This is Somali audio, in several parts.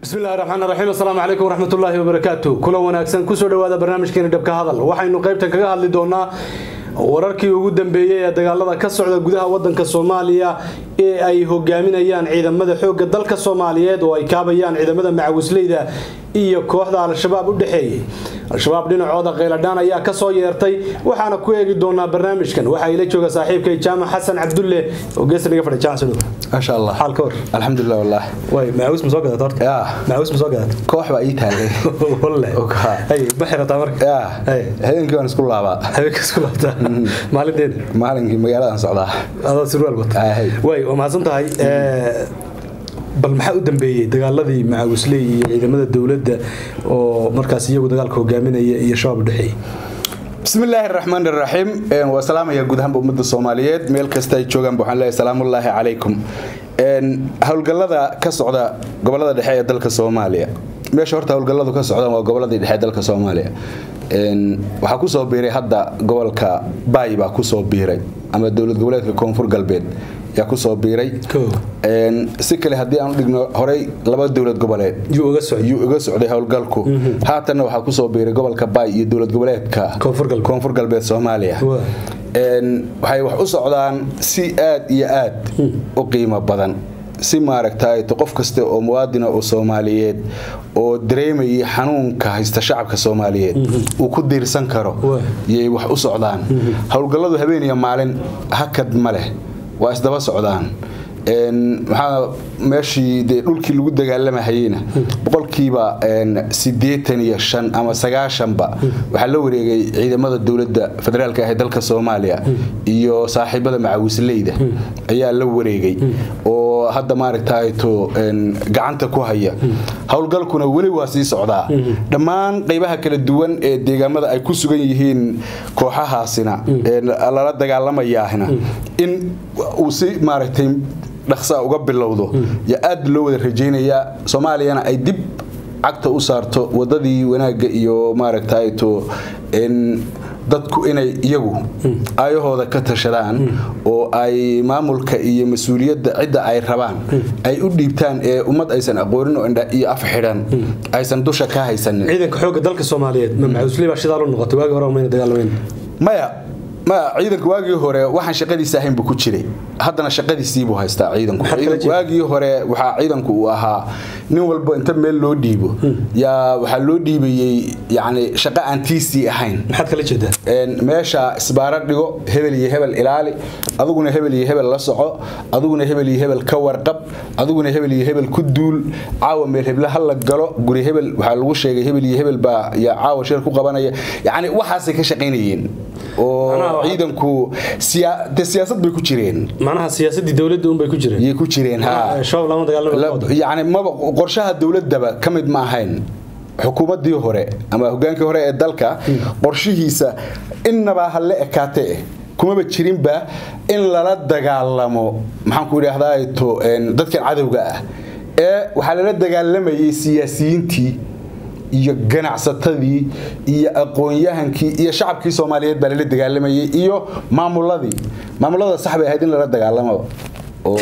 bismillahi raxmaan raxiim assalaamu calaykum waraxmatullaahi wabarakaatu kula wanaagsan kusoo dhowaada barnaamijkeena dhabka hadal waxaynu qaybtan kaga hadli doonaa wararkii ugu dambeeyey ee dagaalada ka socda gudaha wadanka soomaaliya ee ay hogaaminayaan ciidamada xoogga dalka soomaaliyeed oo ay kaabayaan ciidamada macawisleyda iyo kooxda al-shabaab u dhexeeyey al-shabaab dhinacooda kheyladhaan ayaa kasoo yeertay waxaana ku eegi doonaa barnaamijkan waxaa ila jooga saaxiibkay jaamac xasan cabdulle oo geesta naga fadhi jaamac sano maasha allah xaal ka war alxamdulilah wallah way macaawis ma soo gadat horta yaa macaawis ma soo gadat koox baa ii taagay walle Ogaa. hay ma xirataa marka yaa Hey. habeenkii waan isku laabaa habeenka isku laabtaa maalinteeda maalinkii magaaladan socdaa adoo surwaal wata Ah, hey. way waa mahadsan tahay Eh, bal maxaa u dambeeyey dagaaladii macawisley iyo ciidamada dowladda oo markaas iyagu dagaalka hogaaminaya iyo shabaab u dhexeeyey bismillaahi raxmaan raxiim waa salaamaya guud ahaanba ummadda soomaaliyeed meel kasta ay joogaan waxaan leeyahay salaamullaahi calaykum Een, howlgallada ka socda gobolada dhexe ee dalka soomaaliya meesha horta howlgalladu ka socdaan waa goboladii dhexe ee dalka soomaaliya Een, waxaa kusoo biiray hadda gobolka baay baa kusoo biiray ama dowlad goboleedka koonfur galbeed yaa kusoo biiray Koo. Een, si kale haddii aan u dhigno horey laba dowlad goboleed yuu uga socday ayuu iga socday howlgalku haatanna waxaa kusoo biiray gobolka baay iyo dowlad goboleedka Koonfur galbeed. koonfur galbeed soomaaliya Waa. Een, waxay wax u socdaan si aad iyo aad u qiimo badan si maaragtay qof kasta oo muwaadina oo soomaaliyeed oo dareemayay xanuunka haysta shacabka soomaaliyeed uu ku diirsan karo Waa. yay wax u socdaan howlgalladu habeen iyo maalin hakad ma leh waa isdaba socdaan Een, maxaa meeshii dee dhulkii lagu dagaalamahayeyna boqolkiiba een, siddeetan iyo shan ama sagaashanba waxaa la wareegay ciidamada dowladda federaalka ah ee dalka soomaaliya iyo saaxiibada macawisleyda ayaa la wareegay oo hadda maaragtayto een, gacanta ku haya howlgalkuna weli waa sii socdaa dhammaan qaybaha kala duwan ee deegaamada ay ku sugan yihiin kooxahaasina ee lala dagaalamayaahina in uu si maaragtay dhaqsaa uga bilowdo yaa aad loo wada rajaynayaa soomaaliyana ay dib cagta u saarto wadadii wanaagga iyo maaragtayto n dadku inay iyagu aayahooda ka tashadaan oo ay maamulka iyo mas-uuliyadda cidda ay rabaan ay u dhiibtaan ee ummad aysan aqoonin oo indha iyo af xidhan aysan dusha ka haysanin ciidanka xoogga dalka soomaaliyeed ma macawisley baa shidaal u noqotay waagii hore mayna dagaalamayn maya maya ciidanku waagii hore waxaan shaqadiisa ahayn buu ku jiray haddana shaqadiisiibuu haystaa ciidanku Maxaad kala Ciidanku waagii hore waxaa ciidanku uu ahaa nin walba inta meel loo dhiibo yaa waxaa loo dhiibayey yacni shaqo aan tiisii ahayn maxaad kala jeedaa Een, meesha isbaaro dhigo hebel iyo hebel ilaali adiguna hebel iyo hebel la soco adiguna hebel iyo hebel ka warqab adiguna hebel iyo hebel ku duul caawa meel heble ha la galo guri hebel waxaa lagu sheegay hebel iyo hebel baa yaa caawa shir ku qabanaya yacni waxaasay ka shaqaynayeen oo Macnaha waxaa- ciidanku siya- dee siyaasad bay ku jireen macnaha siyaasadii dowladda unbay ku jireen yay ku jireen ha shabaab lama dagaalama yani maba qorshaha dowladaba ka mid ma ahayn xukuumadii hore ama hogaankii hore ee dalka qorshihiisa innaba ha la ekaate kumaba jirinba in lala dagaalamo maxaan ku idhaahdaa to een, dadkan cadowga ah ee waxaa lala dagaalamayay siyaasiyiintii iyo ganacsatadii iyo aqoon-yahankii iyo shacabkii soomaaliyeed baa lala dagaalamayay iyo maamuladii maamulada sax bay ahayd in lala dagaalamo oo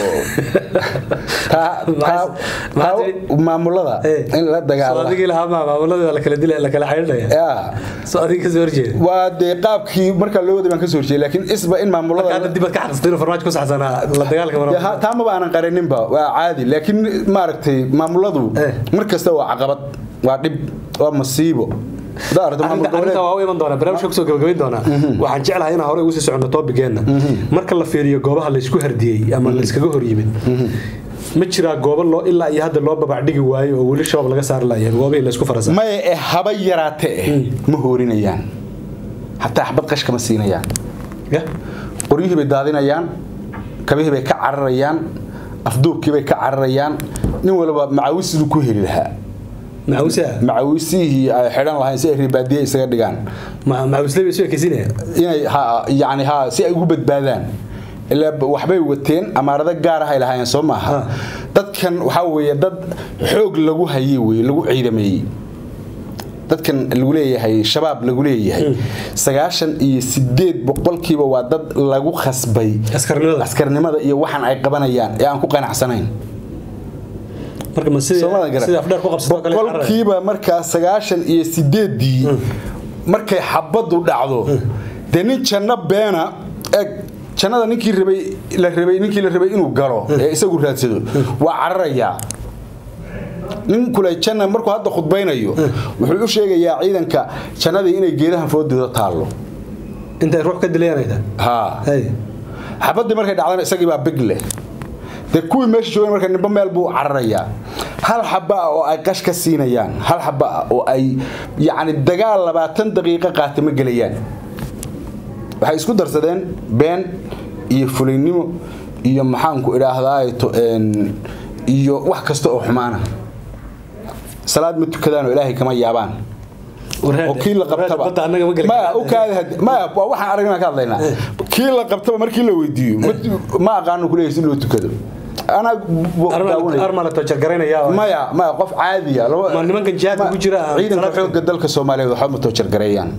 taa- taa- Maxaa taa- tiri? maamulada Eh. in la soo dagaalamo adigii lahaa maa maamuladii waa la kala dilay la kala xaydhinaya yaa soo adiga kasoo horjeeda waa dee qaabkii markaa loo waday baan kasoo horjeeyay laakiin isba in maamulada hadda dib aad ka xaqistay inuu farmaajo ku saxsanaa la dagaalka Dee mara ha- taa maba aanan qaraninba waa caadi laakiin maaragtay maamuladu Eh. mar kasta waa caqabad waa dhib waa masiibo Hadaa aragto maamul arrinta arrinta goboleed- waa u iman doonaa barnaamijka kusoo gabagabayn doonaa waxaan jeclahay inaan hore ugu sii soconno toobigeenna marka la fiiriyo goobaha laysku hardiyey ama layskaga hor yimid ma jiraa goobo loo ilaa iyo hadda loo babacdhigi waayo oo weli shabaab laga saari laayeen goobihii laysku farasa maya ee haba yaraate eh ma hoorinayaan hataa xabad qash kama siinayaan Ya? qoryihii bay daadinayaan kabihii bay ka cararayaan afduubkii bay ka cararayaan nin walba macawisiduu ku heli lahaa macawisaa macawisihii ay xidhan lahayn si ay ribaadiye isaga dhigaan Ma- macawisley bay isu ekeysinaya inay ha yani ha si ay ugu badbaadaan ilaa b- waxbay wateen amaarado gaar ah ay lahaayeen soo maaha Ha. dadkan waxaa weeye dad xoog lagu hayey weye lagu ciidameeyey dadkan lagu leeyahay shabaab lagu leeyahay sagaashan iyo sideed boqolkiiba waa dad lagu khasbay askarnimada askarnimada iyo waxan ay qabanayaan ee aan ku qanacsanayn marka ma sidii Soomaalida garan. sidii afdheer ku qabsato kale carrada. boqolkiiba markaa sagaashan iyo sideedii markay xabadu dhacdo dee nin janno beena eg jannada ninkii rabay la rabay ninkii la rabay inuu galo ee isagu raadsado waa cararayaa nin kule janna markuu hadda khudbaynayo wuxuu u sheegayaa ciidanka jannadii inay geedahan foodooda taallo intay ruux ka dilayanayda haa hay xabadii markay dhacdana isagii baa big leh dee kuwii meesha joogeen marka nimba meel buu cararayaa hal xaba ah oo ay qash ka siinayaan hal xaba ah oo ay yacni dagaal labaatan daqiiqo qaata ma gelayaan waxay isku darsadeen been iyo fulaynimo iyo maxaanku idhaahdaa iyo wax kasta oo xumaana salaad ma tukadaan oo ilaahay kama yaabaan oo kii la qabtaba badda annaga ma geli maya u kaadi had- maya waa waxaan aragnaa ka hadlaynaa kii la qabtaba markii la weydiiyo ma- ma aqaano kuleeyahay si loo tukado anaa bu- daawanaya. armala tojar garaynaya maya maya qof caadiya laba- Ma nimankan jihaadka ma- ku jira, ciidanka salaadka- xoogga dalka soomaaliyeed waxba ma toojargareeyaan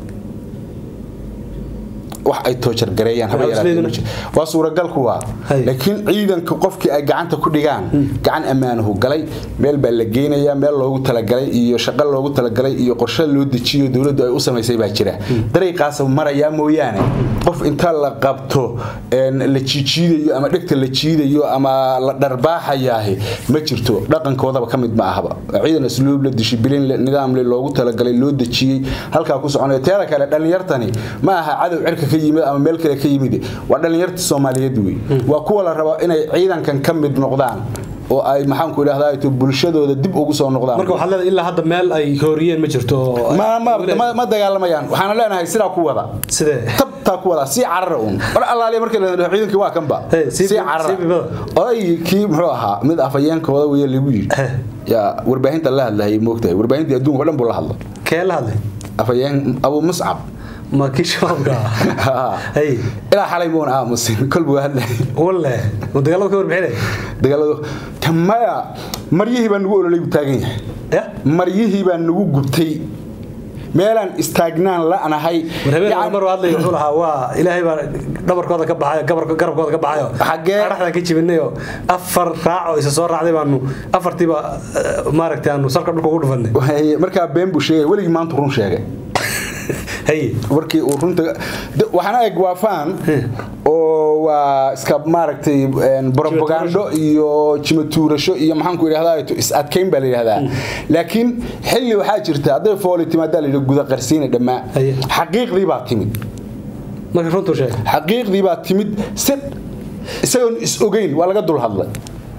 wax ay toojargareeyaan haba Waxaa yaraatee ma isleedahay- jiro. waa suuragal kuwa Hay. laakiin ciidanka qofkii ay gacanta ku dhigaan gacan ammaanahu galay meel baa la geynayaa meel loogu talagalay iyo shaqo loogu talagalay iyo qorshe loo dejiyo dowladdu ay u samaysay baa jira dariiqaas marayaa mooyaane qof inta la qabto een, la jiijiidayo ama dhegta la jiidayo ama la dharbaaxayaahi ma jirto dhaqankoodaba ka mid ma ahaba ciidan asluub la dishibilin le nidaam le loogu talagalay loo dejiyey halkaa ku soconaya teeda kale dhallinyartani ma aha cadow cirka ka yimid ama meel kale ka yimid waa dhallinyarta soomaaliyeed wey waa kuwa la rabo inay ciidankan ka mid noqdaan oo ay maxaanku idhahdaa to bulshadooda dib ugu soo noqdaan marka waxaad leedahay ilaa hadda meel ay hooriyeen ma jirto oo- ma, ma, ma, ma dagaalamayaan waxaana leenahay sidaa ku wada sidee tabtaa ku wada sii carara uun mar allaaliya markii la dhaho ciidankii waa kanba Hey, sii sii bi- carara sii bibada. oday kii muxuu ahaa mid afayeenkooda weye lagu yidhi Eh. yaa warbaahinta la hadlayay moogtahay warbaahintii adduunka o dhan buu la hadla kee la hadlay afayeen abu muscab ma kii shabaabka ah hay ilaa xalay muun aamusin kolbuu hadlayay walle ma dagaalada ka warbixinay dagaaladu tamaya maryihii baa nagu ololay buu taagan yahay ya maryihii baa nagu gubtay meelaan istaagnaan la'nahay war habeen Yacni- mar hadlay wuxuu lahaa waa ilaahay baa dhabarkooda ka baxayo gabarka garabkooda ka baxayo Xagee? araxdan ka jibinayo afar raac oo isa soo raacday baanu afartiiba eh, maaragtay aanu salka dhulka ugu dhufanay Waxay- markaa been buu sheegay weligii maanta run sheegay hay markii uu runta de- waxaana eg waa faan oo waa iska maaragtay een, propagando iyo jimatuurasho iyo maxaanku idhahdaa is adkayn baa la yidhahdaa laakiin xilli waxaa jirta hadday fooli timaadaa la yidhi guda qarsiina dhammaa Haye. xaqiiqdii baa timid marka runtuu sheegay xaqiiqdii baa timid si isagoon is ogeyn waa laga dul hadlay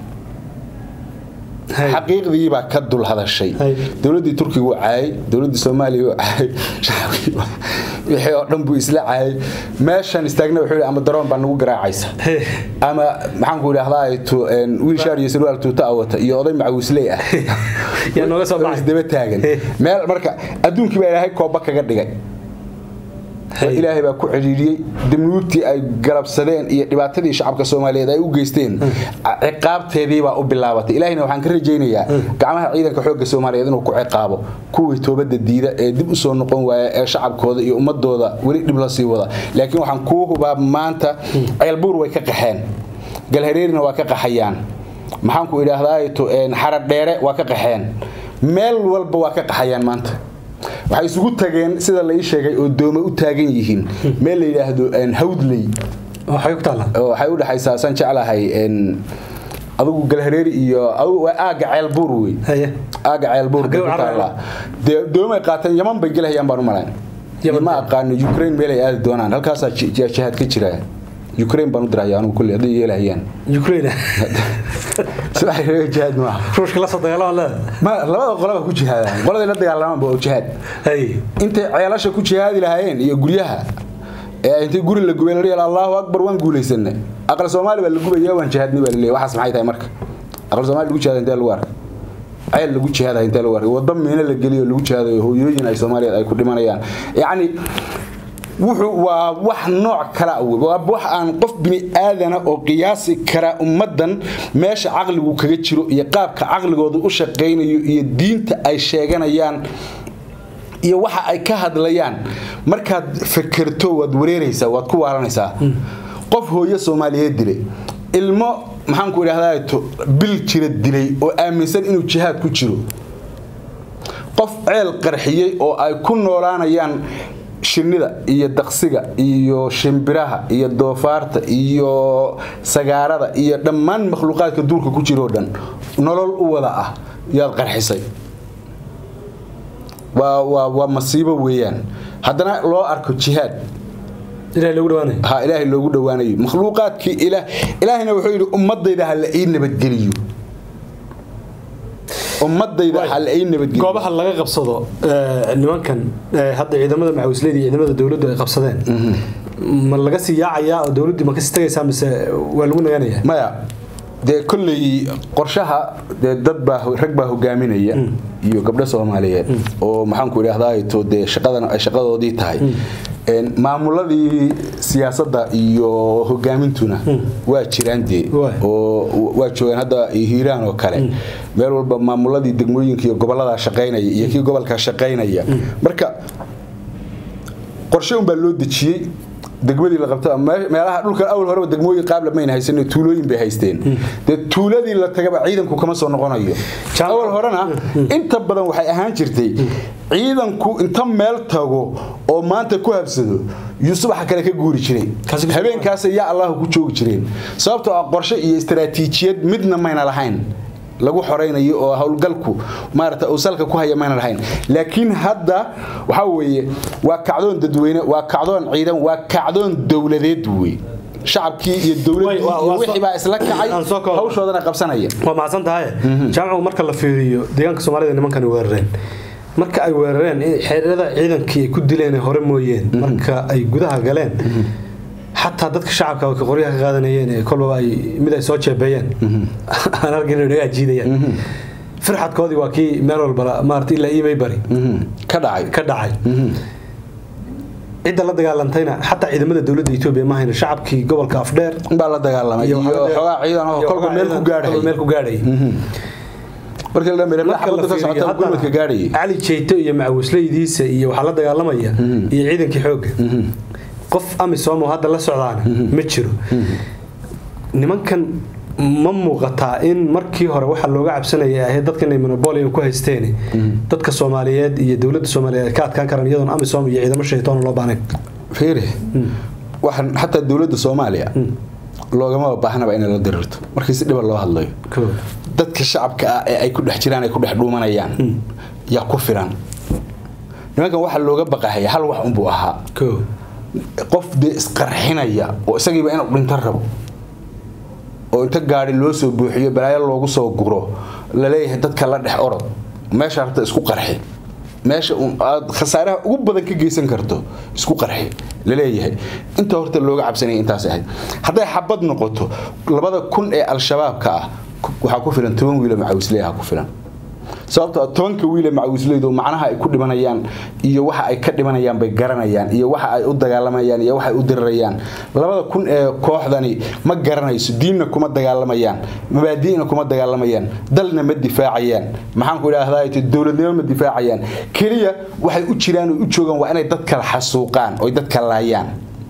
hay xaqiiqdii baa ka dul hadashay Hay. dowladdii turkiga uu caayay dowladdii soomaaliya uu caayay shacabkii wixii oo dhan buu isla caayay meeshan istaagna wuxuu yidhi ama daroon baa nagu garaacaysa Hey. ama maxaanku idhahdaa tu- een, wiil shaar iyo sarwaal tuuta a wata iyo oday macawisley ah yaa nooga soo oo baxay isdaba taagan Hey. meel marka adduunkii baa ilaahay kooba kaga dhigay Hey. ilaahay baa ku cidhiidhiyey danuubtii ay galabsadeen iyo dhibaatadii shacabka soomaaliyeed ay u geysteen ciqaabteedii baa u bilaabatay ilaahayna waxaan ka rajaynayaa gacmaha ciidanka xoogga soomaaliyeed inuu ku ciqaabo kuwii toobadda diida ee dib u soo noqon waaya ee shacabkooda iyo ummadooda weli dhib la sii wada laakiin waxaan kuu hubaa maanta ceelbuur way ka qaxeen galhareerina waa ka qaxayaan maxaanku idhaahdaa xaradheere waa ka qaxeen meel walba waa ka qaxayaan maanta waxay isugu tageen sida la ii sheegay oo doome u taagan yihiin meel la yidhaahdo een, hawdley waxay ku taallaa oo waxay u dhexaysaa saan jeclahay een, adigu galhareeri iyo adigu waa aaga ceelbuur wey haye aaga ceelbuur Xaggee u bay ku cararayaan? taallaa dee doomay qaateen yaman bay gelahayaan baan u malayn Yaman. ma aqaano ukraine meel ay aadi doonaan halkaasaa ji- ji- jihaad ka jira ukraine baan u diraya anigu kulli hadday yeelahayaan ukraine sida ay reer jihaad maaha ruushka la soo dagaalama leeda ma labada qolaba ku jihaadaan qoladay la dagaalamaan oo jihaad hay intay ceelasha ku jihaadi lahaayeen iyo guryaha ee intay guri la gubay la dhihi allahu akbar waan guulaysanay aqal soomaali baa la gubaya waan jihaadnay baa la leeyahay waxaas maxay tahay marka aqal soomaali lagu jihaada intee lagu arkay ceel lagu jihaadayo intee lagu arkay waddo miino la geliyo lagu jihaadayo hooyooyin ay soomaaliyeed ay ku dhimanayaan yacni wuxuu waa wax nooc kala ah wey. waa wax aan qof bini aadana oo qiyaasi kara ummaddan meesha caqligu kaga jiro iyo qaabka caqligooda u shaqaynayo iyo diinta ay sheeganayaan iyo waxa ay ka hadlayaan markaad fekerto waad wareeraysaa waad ku waalanaysaa qof hooyo soomaaliyeed dilay ilmo maxaanku idhahdaa bil jira dilay oo aaminsan inuu jihaad ku jiro qof ceel qarxiyey oo ay ku noolaanayaan shinnida iyo daqsiga iyo shimbiraha iyo doofaarta iyo sagaarada iyo dhammaan makhluuqaadka duurka ku jiroo dhan nolol u wada ah yaad qarxisay waa masiibo weeyaan haddana loo arko jihaad ha ilaahay loogu dhowaanayo makhluuqaadkii ilaahayna wuxuu yidhi ummadayda ha la ii nabadgeliyo ummadayda ha la ii nabadgeliyo goobaha laga qabsado nimankan hadda ciidamada macawisleyda iyo ciidamada dowladdu ay qabsadeen ma laga sii yaacayaa oo dowladdii ma kasii tagaysaa mise waa lagu naganaya maya dee kolley qorshaha dee dad baa rag baa hogaaminaya iyo gabdho soomaaliyeed oo maxaanku idhahdaa dee shaqadan ay shaqadoodii tahay maamuladii siyaasadda iyo hogaamintuna waa jiraan dee oo waa joogaan hadda hiiraan oo kale meel walba maamuladii degmooyinka iyo gobolladaa shaqaynaya iyo kii gobolka shaqaynaya marka qorshe unbaa loo dejiyey degmadii la qabta meelaha dhulkan awal horeba degmooyin qaabla mayna haysan tuulooyin bay haysteen dee tuuladii la tagaba ciidanku kama soo noqonayo awal horena inta badan waxay ahaan jirtay ciidanku inta meel tago oo maanta ku habsado yuu subaxa kale ka guuri jiray habeenkaas yaa allahu ku joogi jireen sababtoo ah qorshe iyo istaraatiijiyad midna mayna lahayn lagu xoraynayo oo howlgalku maarata uu salka ku haya mayna lahayn laakiin hadda waxaa weeye waa kacdoon dadweyne waa kacdoon ciidan waa kacdoon dowladeed wey shacabkii iyo dowladii iyo wixii baa isla kacay hawshoodana qabsanaya waa mahadsan tahay jaamacu marka la fiiriyo deegaanka soomaalida nimankani weerareen marka ay weerareen xeerada ciidankii ay ku dileen hore mooyeen marka ay gudaha galeen xataa dadka shacabka ka qoryaha ka qaadanayeen kolbaba ay mid ay soo jeebeeyeen aan arkin inay naga jiidayaan firxadkoodii waa kii meel walba maarata ilaa iimay bari ka dhacay ka dhacay cidda la dagaalantayna xataa ciidamada dowladda Itoobiya ma hayna shacabkii gobolka Afdheer baa la dagaalamay iyo xogaa ciidan oo kolba meel ku gaadhay meel ku gaadhay marka la dhameeyo xabada ka socota gurmadka gaadhay Ali Jeeyto iyo macawisleydiisa iyo waxa la dagaalamaya iyo ciidankii xoogga qof amisom oo hadda la socdaana ma jiro nimankan ma muuqataa in markii hore waxa looga cabsanaya ahayd dadkan ay monopolium ku haysteen dadka Soomaaliyeed iyo dawladda Soomaaliyeed ka adkaan karaan iyadoon amisom iyo ciidamo shaytaan loo baahnayn fiiri waxaan xataa dawladda Soomaaliya loogama baahnaba in la dirirto markii si dhiba loo hadlayo dadka shacabka ah ee ay ku dhex jiraan ay ku dhex dhuumanayaan yaa ku filan nimankan waxa looga baqahaya hal wax unbuu ahaa qof dee isqarxinaya oo isagiiba inuu dhinto rabo oo inta gaari loo soo buuxiyo balaayo loogu soo guro laleeyahay dadka la dhex orod meesha rabta isku qarxi meesha aad khasaaraha ugu badan ka geysan karto isku qarxi laleeyahay inta horta looga cabsanaya intaas ahayd hadday xabad noqoto labada kun ee al-shabaabka ah waxaa ku filan toban wiilo macawisleeyaha ku filan sababtoo tobanka wiile macawisleydu macnaha ay ku dhimanayaan iyo waxa ay ka dhimanayaan bay garanayaan iyo waxa ay u dagaalamayaan iyo waxa ay u dirirayaan labada kun ee kooxdani ma garanayso diinna kuma dagaalamayaan mabaadi'na kuma dagaalamayaan dalna ma difaacayaan maxaan ku idhaahdaa dowladnimo ma difaacayaan keliya waxay u jiraan oo u joogaan waa inay dad kala xasuuqaan oo dad kala laayaan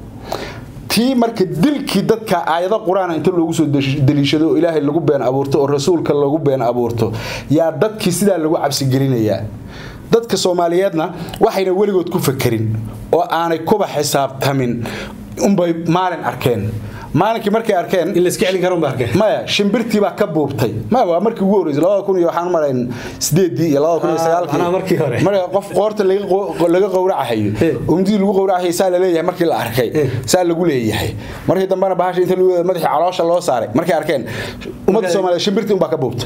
tii marka dilkii dadka aayado qur-aan inta loogu soo daliishado oo ilaahay lagu been abuurto oo rasuulka lagu been abuurto yaa dadkii sidaa lagu cabsigelinayaa dadka soomaaliyeedna waxayna weligood ku fakerin oo aanay kuba xisaabtamin unbay maalin arkeen maalinkii markay arkeen in la iska celin karo baa arkeen maya shimbirtii baa ka buubtay maya waa markii ugu horreysay labada kun iyo waxaan marayn sideedii iyo labada kun iyo sagaalkii anaa markii hore marka qof qoorta laga qowracahayo umdii lagu qowracahayo saa la leeyahay markii la arkay saa lagu leeyahay markii dambena bahasha inta lagu madaxii caloosha loo saaray markay arkeen ummadda soomaaliyeed shimbirtii unbaa ka buubtay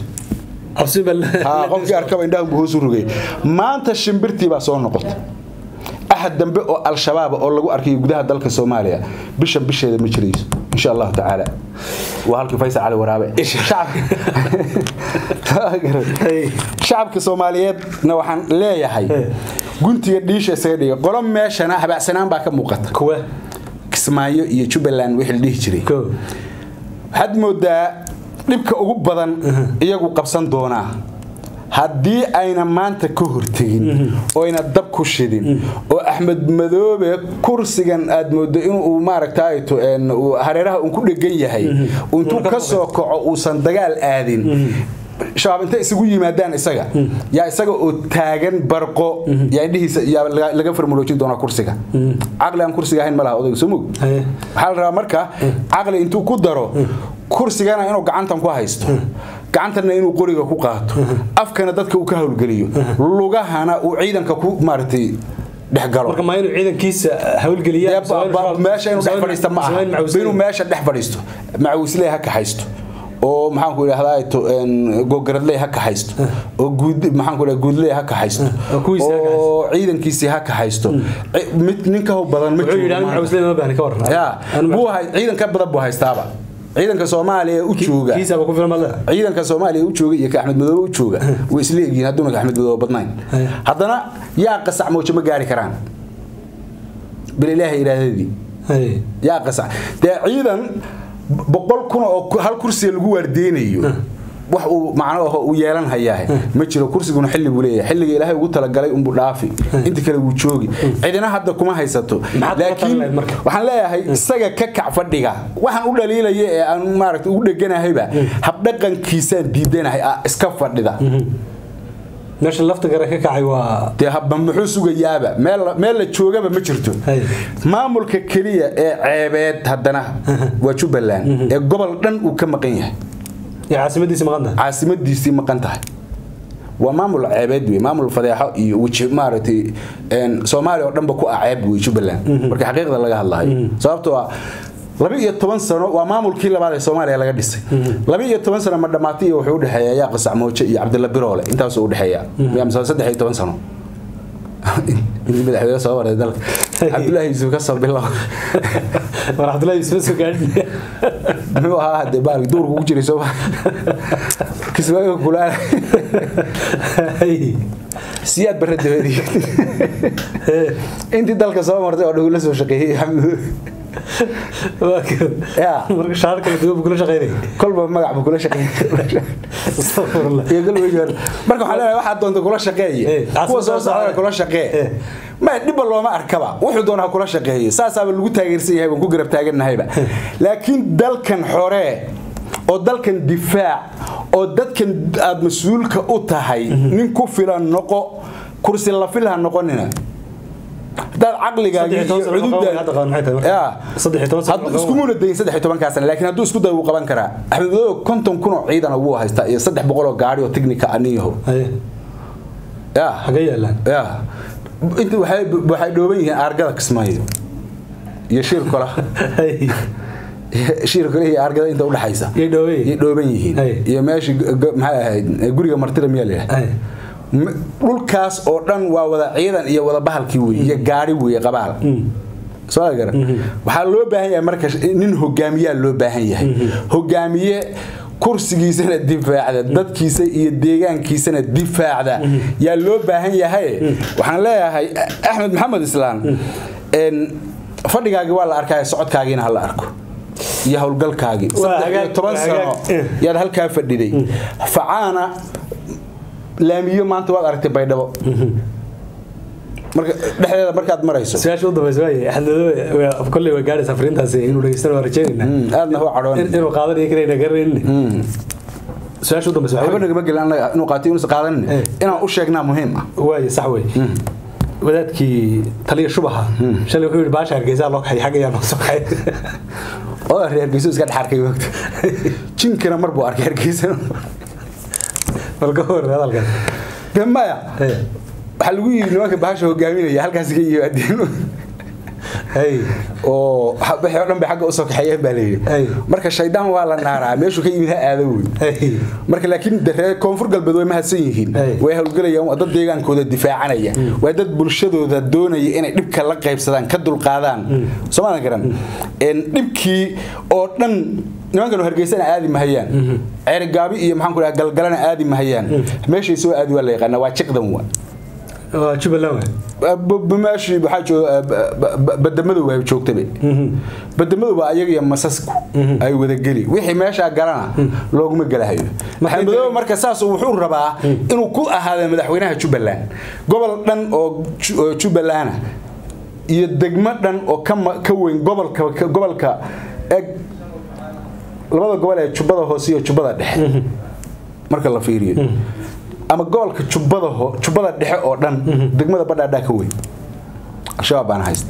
qofkii arkaba indhaha buu hoos u rogay maanta shimbirtii baa soo noqotay axad dambe oo al-shabaab oo lagu arkayo gudaha dalka soomaaliya bishan bisheeda ma jirayso insha allahu tacaala waa halkii faysal cali waraabe shacabka soomaaliyeedna waxaan leeyahay guntiga dhiisha isaga dhiga qolo meeshana habacsanaan baa ka muuqata kuwa kismaayo iyo jubbaland wixii la dhihi jiray waxaad moodaa dhibka ugu badan iyagu qabsan doonaa haddii ayna maanta ka hortegin oo ayna dab ku shidin oo axmed madoobe kursigan aad moodo inuu maaragtay hareeraha un ku dhegan yahay intuu ka soo kaco uusan dagaal aadin shabaab intay isugu yimaadaan isaga yaa isaga oo taagan barqo yaa indhihiisa yaa laga farmuloojin doonaa kursiga caqli aan kursiga ahayn ma laha odayga soo mog waxaa la rabaa marka caqli intuu ku daro kursigana inuu gacantan ku haysto gacantana inuu qoriga ku qaato afkana dadka uu ka howlgeliyo lugahana uu ciidanka ku maaragtay dhexgalo marka ma inuu ciidankiisa hawlgeliya meesha inuu dhex fadhiista ma aha inuu meesha dhex fadhiisto macawislee ha kaxaysto oo maxaanku idhahdaa gogaradley ha kaxaysto oo maxaanku idhahdaa guudley ha kaxaysto oo ciidankiisii ha kaxaysto mid nin ka hob badan ma jiro ciidan ka badan buu haystaaba ciidanka soomaaliya u jooga ciidanka soomaaliya u jooga iyo ka axmed madoobe u jooga way isla egyihiin hadduuna ka axmed madoobe badnayn haddana yaa qasac moojo ma gaari karaan bil ilaahay iraadadii yaa qasac dee ciidan boqol kun oo hal kursiga lagu waardeynayo wax uu macno aho uu yeelan hayaa ma jiro kursiguna xilli buu leeyahay xilliga ilaahay ugu talagalay unbuu dhaafi inta kale wuu joogi cidina hadda kuma haysato laakiin waxaan leeyahay isaga ka kac fadhiga waxaan u dhaliilaya ee aan maaragta ugu dheganahayba habdhaqankiisaan diidanahay iska fadhida meesha lafta gare ka kacay waa dee habba muxuu sugayaaba meel meel la joogaba ma jirto maamulka keliya ee ceebeed haddana waa jubbaland ee gobol dhan uu ka maqan yahay caasimadiisi maqan tahay caasimadiisii maqan tahay waa maamul ceebeed wey maamul fadeexo iyo weji maaragtay soomaaliya oo dhanba ku ah ceeb wey jubbaland marka xaqiiqda laga hadlayo sababtoo ah laba iyo toban sano waa maamulkii labaad ee soomaaliya laga dhisay laba iyo toban sano ma dhammaatay iyo wuxuu udhexeeya yaa qasac mooje iyo cabdilla biroole intaasuu udhexeeya mise saddex iyo toban sano madaxweyne soo waray dalka cabdullaahi yuusuf ka soo bilow war cabdullaahi yuusuf soo gaadhi muxuu ahaa hadee baal duurku ku jiray soo kismaayo kulaala siyaad barre dabadii intii dalka soo martay oo dhow la soo shaqeeyey marka shaar kala duwan buu kula shaqeynay kolba magac buu kula shaqeeyey marka waxaan leenahay waxaad doonta kula shaqeeye kuwa soo socdana kula shaqee ma dhibba looma arkaba wuxuu doona ha kula shaqeeye saasaaba lagu taageersan yahay baan ku garab taaganahayba laakiin dalkan xoree oo dalkan difaac oo dadkan aad mas-uulka u tahay nin ku filan noqo kursi la fil ha noqonina hadaad caqligaaga iskumuna dayin saddex tobankaa sana laakiin hadduu isku day wuu qaban karaa axmed madoobe konton kun oo ciidana wuu haystaa iyo saddex boqol oo gaari oo technica aniyaho ya xagee yaalaan ya inta waxay waxay dhooban yihiin aargada kismaayo iyo shir kola shir kale iyo aargada inta udhaxaysa yay dhooban yay dhooban yihiin iyo meeshii maxay ahayd guriga martida miyaa layidhaha dhulkaas oo dhan waa wada ciidan iyo wada bahalkii wey iyo gaari wey qabaal soo gara waxaa loo baahan yahay marka nin hogaamiyaa loo baahan yahay hogaamiye kursigiisana difaacda dadkiisa iyo deegaankiisana difaacda yaa loo baahan yahay waxaan leeyahay axmed maxamed islaan fadhigaagii waa la arkaya socodkaagiina ha la arko iyo howlgalkaagii saddex iyo toban sano yaad halkaa fadhiday facaana laamiyo maanta waad aragtay baydhabo marka dhexdeeda markaad marayso su-aasha u dambaysa waay axmed kolley waa gaadhaysa fariintaasi inuu dhegeystana waa rajeynayna aadna u cadhoon inuu qaadanayo karayna garanayna su-aasha u dambaysa waxba nagama gelin annaga inuu qaatay inuusan qaadanin inaan u sheegnaa muhiim ah waaye sax wey wadaadkii taliya shubaha shalay wuxuu yidhi baasha hargeysaa loo kaxay xagga ayaa noo soo kaxay oo reer hargeysa iska dhex arkay wagta jinkana mar buu arkay hargeysa bal ka hor hadalkan de maya waxaa lagu yidhi nimanka bahasha hogaaminaya halkaas ka yimaadeen oo wixii oo dhan bay xagga usoo kaxeeyeen baa layidhi marka shaydaan waa la naaraa meeshuu ka yimid ha aado wey marka laakiin daree koonfur galbeed way mahadsan yihiin way howlgelayaan waa dad deegaankooda difaacanaya waa dad bulshadooda doonaya inay dhibka la qaybsadaan ka dulqaadaan soomaadan garan dhibkii oo dhan nimankan hargeysana aadi mahayaan ceerigaabi iyo maxaan ku dhaha galgalana aadi mahayaan meeshay soo aadi waa la yaqaana waa jiqdan wa jubbaland meeshii waxaa jooga badamadow ay joogtaba badamadow waa ayaga iyo masasku ay wadageli wixii meeshaa galana looguma gelahayo maxamedow marka saas wuxuu rabaa inuu ku ahaado madaxweynaha jubbaland gobol dhan oo jubbalana iyo degmo dhan oo ka ma- ka weyn gobolka ka- gobolka eg labada gobol ee jubbada hoose iyo jubbada dhexe marka la fiiriyo ama gobolka jubbada ho jubbada dhexe oo dhan degmada badhaadhaa ka weyn al-shabaab baana haysta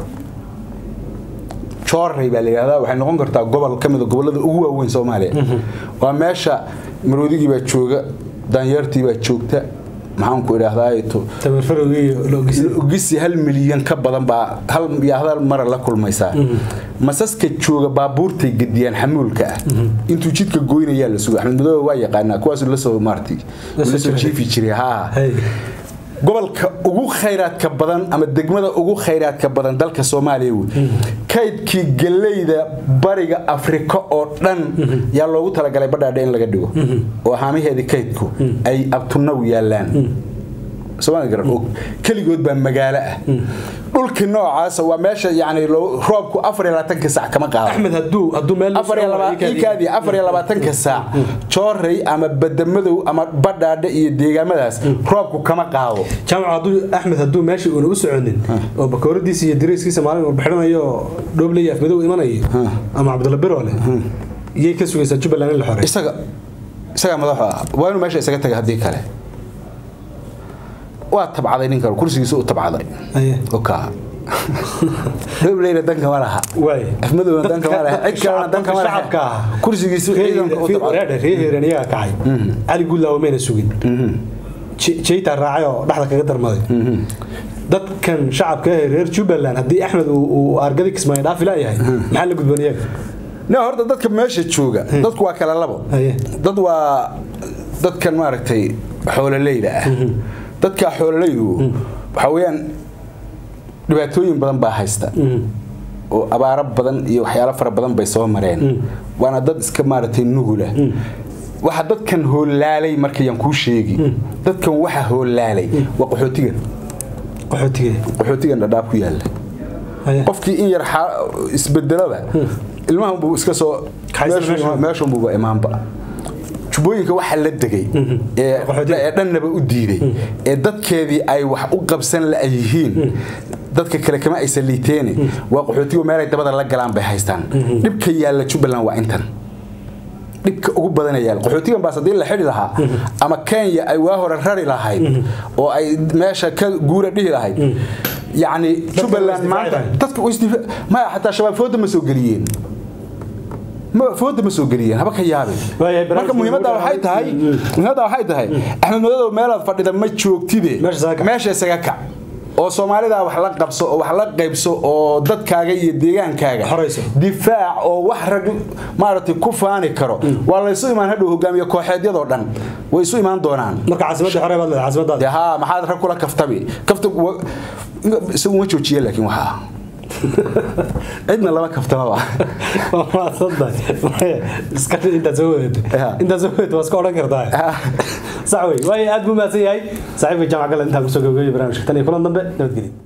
joorey baa la yidhahdaa waxay noqon kartaa gobol ka mid a gobollada ugu waaweyn soomaaliya waa meesha maroodigii baa jooga daanyeertii baa joogta maxaan ku idhaahdaa to tamarfarowgii iyo loogis ogisi hal milyan ka badan baa hal iyo hal mara la kulmaysaa masaska jooga baabuurtay gediyaan xamuulka ah intuu jidka goynayaa la suga axmed madoobe waa yaqaanaa kuwaasuu lasoo maartay lasoo jiifi jiray haa Hey. gobolka ugu khayraadka badan ama degmada ugu khayraadka badan dalka soomaaliya wey kaydkii galeyda bariga afrika oo dhan yaa loogu talagalay badhaadhe in laga dhigo oo haamaheedii kaydku ay abtunaw yaalaan somaali garan oo keligood baa magaalo ah dhulkii noocaasa waa meesha yani loo- roobku afar iyo labaatanka sac kama qaado axmed hadduu hadduu meel afar iyo laba- iikaadii afar iyo labaatanka saac joorey ama badamadow ama badhaadhe iyo deegaamadaas roobku kama qaado jaamac hadduu axmed hadduu meesha uuna u soconin oo bakooradiisa iyo dariiskiisa maalin walba xidhanayo oo dhoobley afmadow imanayo ama cabdulla biroole iyay ka sugaysaa jubbaland in la xoreeyo isaga isagaa madaxu ah waa inuu meesha isaga taga haddii kale waa tabcaday ninkan kursigiisa u tabcaday Aye. oka dhobleyna danka ma laha waay afmadowna danka ma laha cid kalena danka ma laha shacabka ah kursigiisu ciidanka u tabcaday reer heereen iyaga kacay cali guudlaawo mayna sugin Je- jeyta raacay oo dhexda kaga darmaday dadkan shacabka ee reer jubbaland haddii axmed uu uu argadi kismaayo dhaafi laayahay maxaa la gudboon iyaga ne horta dadka meesha jooga dadku waa kala labo Aye. dad waa dadkan maaragtay xoololeyda ah dadka xoololaydu waxa weeyaan dhibaatooyin badan baa haysta oo abaaro badan iyo waxyaalo fara badan bay soo mareen waana dad iska maaragtay nugula waxa dadkan hoolaalay markayaan kuu sheegi dadkan waxa hoolaalay waa qaxootiga qaxootiga qaxootigan dhadhaab ku yaalla Aye. qofkii in yar xa- isbedelaba ilmahan buu iska soo Kaxaysan meeshuu- meesha. meeshun buuba imaanba jubbooyinka waxa la degay ee Qaxootiga. ee dhannaba u diiday ee dadkeedii ay wax u qabsan la'yihiin dadka kale kama aysan liiteene waa qaxootigu meelay dabada la galaan bay haystaan dhibka yaalla jubbaland waa intan dhibka ugu badana yaalla qaxootigan baas haddii la xidhi lahaa ama kenya ay waa hore rari lahayd oo ay meesha ka guura dhihi lahayd yacni jubbaland way maanta isdifaaci dadka way isdifa maya xataa shabaab fooda ma soo geliyeen ma fooda ma soo geliyeen haba ka yaabin Waayahay, marka barnaamijka muhiimadda ugu waxay tahay dhawaad- muhiimadda waxay tahay axmed madow meelaad fadhida ma joogtide Meesha isaga kac. meesha isaga kac oo soomaalida wax la qabso oo wax la qaybso oo dadkaaga iyo deegaankaaga Xorayso. difaac oo wax rag maaragtay ku faani karo waa la isu imaan hadhow hogaamiye kooxeedyadoo dhan way isu imaan doonaan marka caasimadda xorey baad leedahay dee caasimadaada haa maxaad rag kula kaftami kafta wa- isagu ma joojiye laakiin waxaa cidna lama kaftamaba waa maasantahay iska intaad soo wadato Ya. intaad soo wadato waa iska odhan kartaa sax wey waayo aad buu mahadsan yahay saaxiibka jaamac galle intaan kusoo gabagabeeyay barnaamijka tan iyo kulan dambe nabadgelyo